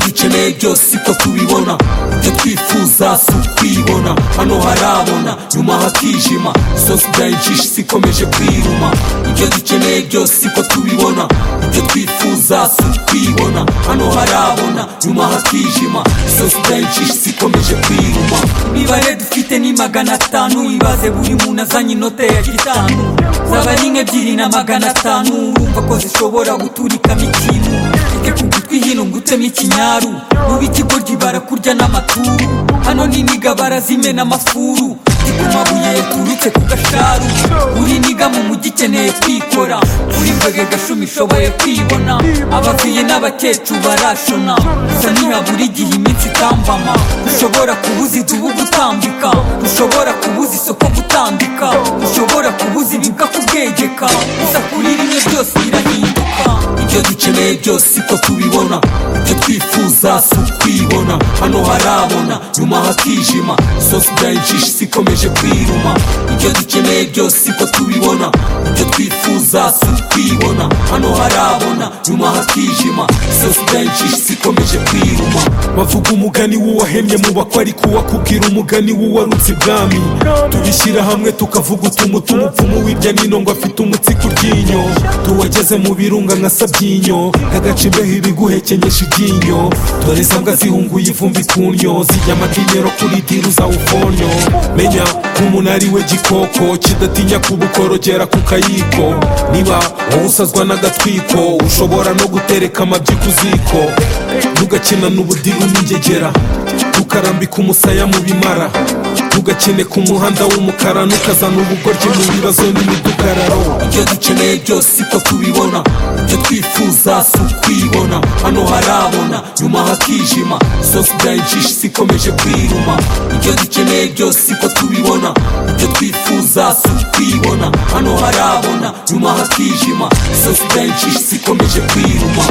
dukeneye byose ipfa kubibona ibyo twifuza si ukwibona hano harabona nyuma hakijima isosi byayincisha isi ikomeje kwiruma ibyo dukeneye byose ipfa tubibona ibyo twifuza si ukwibona hano harabona nyuma hakijima isosi byayincisha isi ikomeje kwiruma imibare dufite ni magana atanu ibaze buri muntu azanye inote ya gitanu zaba ari nk'ebyiri na magana atanu urumva ko zishobora guturikamo ikintu reke kugutwi hino ngutemo ikinyaru mubi ikigoryi barakurya n'amaturu hano n'iniga barazimena amafuru ku mabuye yaturutse ku gasharu uri niga mu mujyi ukeneye kwikora uri mbwege gashumi ishoboye kwibona abavuye n'abakecuru barashona gusa ntihabura igihe iminsi itambama ushobora kubuza idubu gutambika ushobora kubuza isoko gutambika ushobora kubuza ibibwa kubwegeka gusa kuri rimwe byose birahinduka ibyo dukeneye byose ipfa tubibona ibyo twifuza si ukwibona hano harabona nyuma hakijima isosi byayincisha isi ikomeje kwiruma ibyo dukeneye byose ipfa tubibona ibyo twifuza si ukwibona hano harabona nyuma hakijima isosi byayincisha isi ikomeje kwiruma bavuga umugani w'uwahemye mu bakwe ariko uwakubwira umugani w'uwarutse ibwami tubishyira hamwe tukavuga utumu umupfumu w'irya nino ngo afite umutsiko uryinyo tuwageze mu birunga nka sabyinyo nk'agacimbeho ibiguhekenyesha iryinyo dore sambwa zihunguye ivumbi kunyo zijya amatinero kuri diru zawufonyo menya nk'umunari we gikoko kidatinya kubukorogera ku kayiko niba wowe usazwa n'agatwiko ushobora no gutereka amabyi ku ziko ntugakina n'ubudiru n'ingegera tukarambika umusaya mu bimara ntugakine ku muhanda w'umukara ntukazana ubugoryi mu bibazo n'imidugararo ibyo dukeneye byose ipfa tubibona ibyo twifuza si ukwibona hano harabona nyuma hakijima isosi byayincisha isi ikomeje kwiruma ibyo dukeneye byose ipfa tubibona ibyo twifuza si ukwibona hano harabona nyuma hakijima isosi byayincisha isi ikomeje kwiruma